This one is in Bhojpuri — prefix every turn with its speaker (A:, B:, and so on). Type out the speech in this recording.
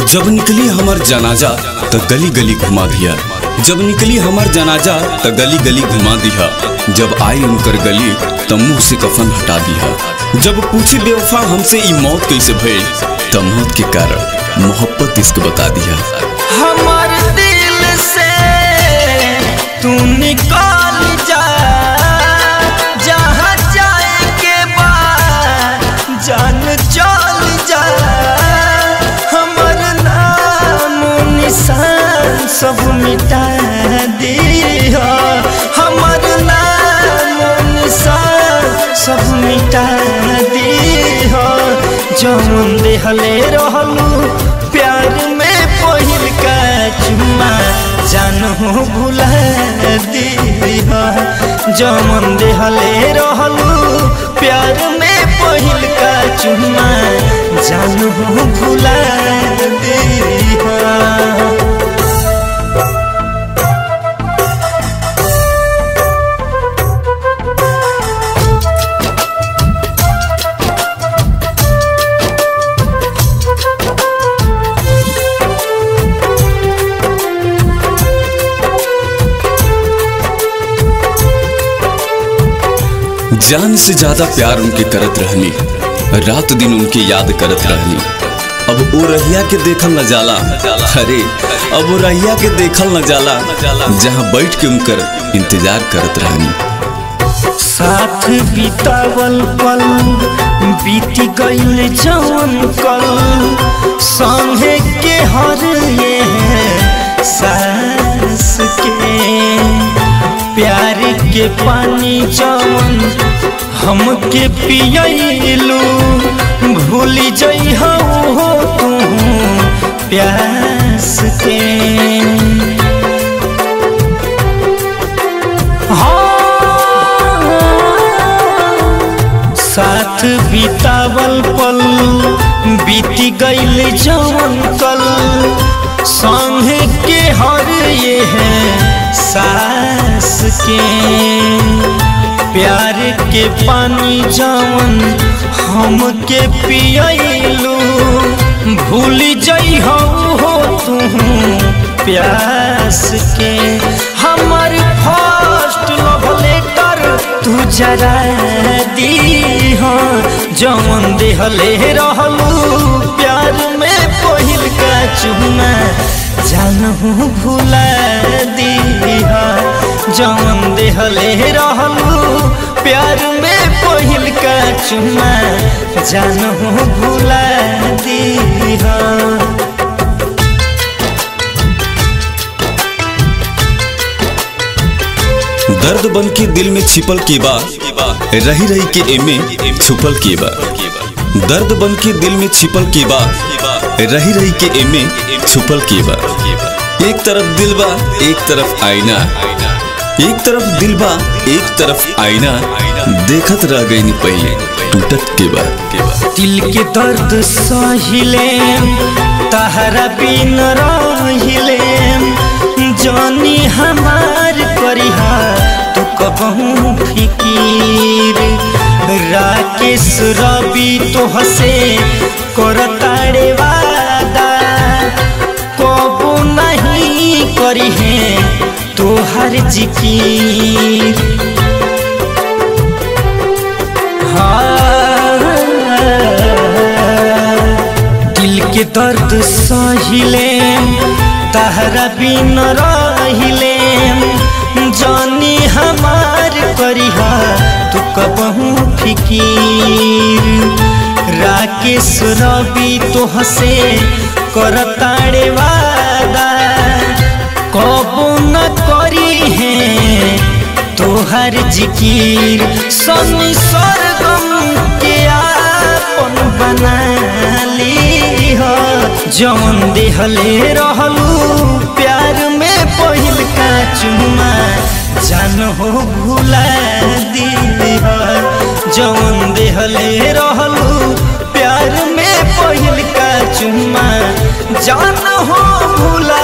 A: जब निकली हमार जनाजा त गली गली घुमा दिया जब निकली हमार जनाजा त गली गली घुमा दिया जब आई उनकर गली त मुंह से कफन हटा दिया जब पूछी बेवफा हमसे ई मौत कैसे भइल त मौत के कारण मोहब्बत इश्क बता दिया
B: हमार दिल से तू निकाल जा जहाँ जाए के बाद जान चल जा हमर नाम निशान सब मिटा दिया हमर नाम निशान सब मिटा दिया जौन देहले रहलू प्यार में पहिल का चुम्मा जानू भुला दिया जमन देहले रहलू प्यार में पहिल का चुम्मा जानू भुला दिया
A: जान से ज्यादा प्यार उनके करत रहनी रात दिन उनके याद करत रहनी अब वो रहिया के देखल न जाला अरे अब वो रहिया के देखल न जाला जहाँ बैठ के उनकर इंतजार करत रहनी
B: साथ बितावल पल बीत गईल जवन कल संगे के हर ये सांस के प्यार के पानी जवन हमके पियलू भूल जई हो तू प्यास के साथ बितावल पल बीत गईल जवन कल संगे के हर ये है सास के प्यार के पानी जवन हमके पियलू भूल जई हो तू प्यास के हमर फर्स्ट लव लेटर तू जरा दी हो जवन देहले रहलू प्यार में पहिल का चुमा जानू भुला दी जवन देहले रहलू प्यार में पहिल का चुमा जानू भुला दी
A: दर्द बन के दिल में छिपल के बा रही रही के एमे छुपल के बा दर्द बन के दिल में छिपल के बा रही रही के एमे छुपल के बा एक तरफ दिल बा एक तरफ आईना एक तरफ दिल बा एक तरफ आईना देखत रह गई पहले टूटत के बा
B: दिल के दर्द सहिले तहरा बिन रहिले जानी हमार करिहा तू कबहू फिकीर राकेश रवि तो हसे करताड़े वादा कबू नहीं करिहे तोहर जिकीर दिल के दर्द सहिले तहरा बिन रहिले जानी हमार करिहा तू कबहू फिकीर राकेश रवि तो हसे करताड़े वादा कबू न करी है तोहर जिकीर सनी सरगम के आपन बना ली हो जौन देहले रहलू प्यार में पहिल का चुमा जान हो भुला दी हो जौन देहले रहलू प्यार में पहिल का चुमा जान हो भुला